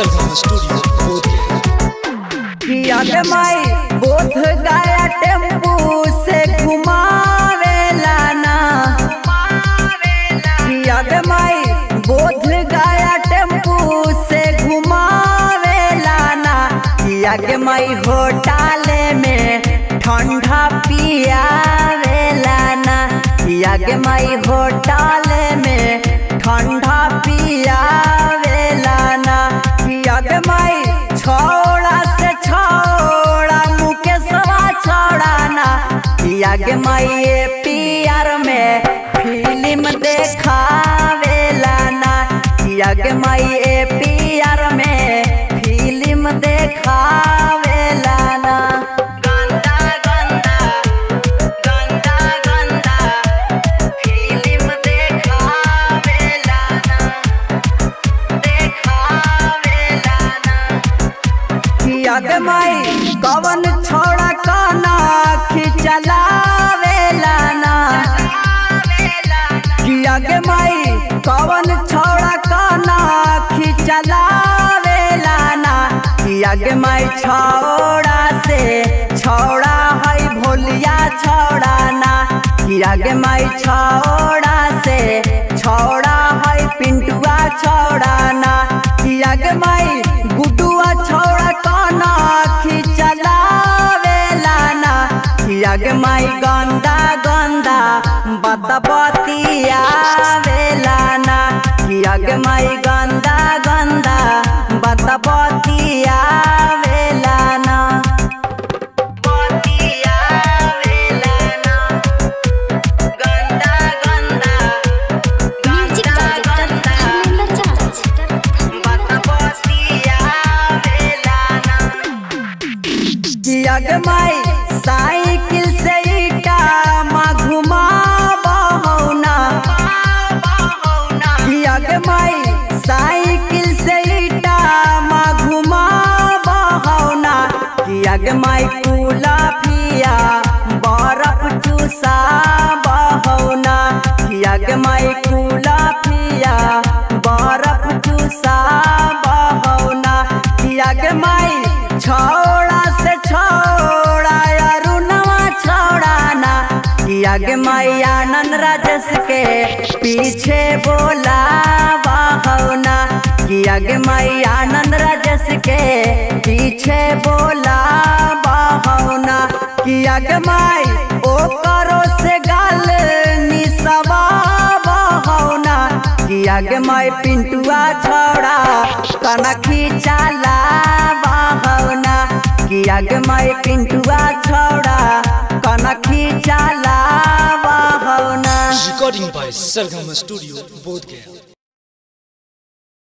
सरगम studio Bodhgaya कियाग माई बोध गया tempo से घुमावेला ना कियाग माई बोध गया टेम्पू से घुमावेला ना कियाग माई होटल में ठंडा पियावेला ना कियाग माई होटल में ठंडा पियावेला ना कियाग माई छोड़ा से छोड़ा मुकेशवा छोड़ा ना कियाग माई ये पियर में फिल्म देखावेला ना कियाग माई ये पियर में फिल्म देखावेला ना गंदा गंदा गंदा गंदा फिल्म देखावेला ना देखावेला ना कियाग माई कवन छोड़ा काना खिचलावेला ना कियाग माई कवन छोड़ा काना खिचलावेला ना कियाग माई छोड़ा से छोड़ा है भोलिया छोड़ा ना कियाग माई छोड़ा से छोड़ा है पिंटुआ छोड़ा ना कियाग माई गुडुआ छोड़ा काना खिचलावेला ना कियाग माई गंदा गंदा बतबतिया वेला ना कियाग माई गंदा गंदा बतबतिया वेला ना बतिया वेला ना गंदा गंदा म्यूजिक डायरेक्टर धर्मेंद्र कियाग माई साइकिल से ईटा मा घुमा बहौना कियाग माई साइकिल से ईटा मा घुमा बहौना कियाग माई कूला पिया बर्फ चूसा बहौना कियाग माई कूला पिया बर्फ चूसा बहौना कियाग माई छोड़ा से छोड़ा अरुणवा छोड़ा ना कियाग माई आनंद राजस के पीछे बोला बहौना कियाग माई आनंद राजस के पीछे बोला बहौना कियाग माई ओ करो से गाल निसवा बहौना कियाग माई पिंटुआ छोड़ा कनखी चाला बहौना कियाग माई पिंटुआ छोड़ा कनखी चाला बहौना recording by Sargam studio Bodhgaya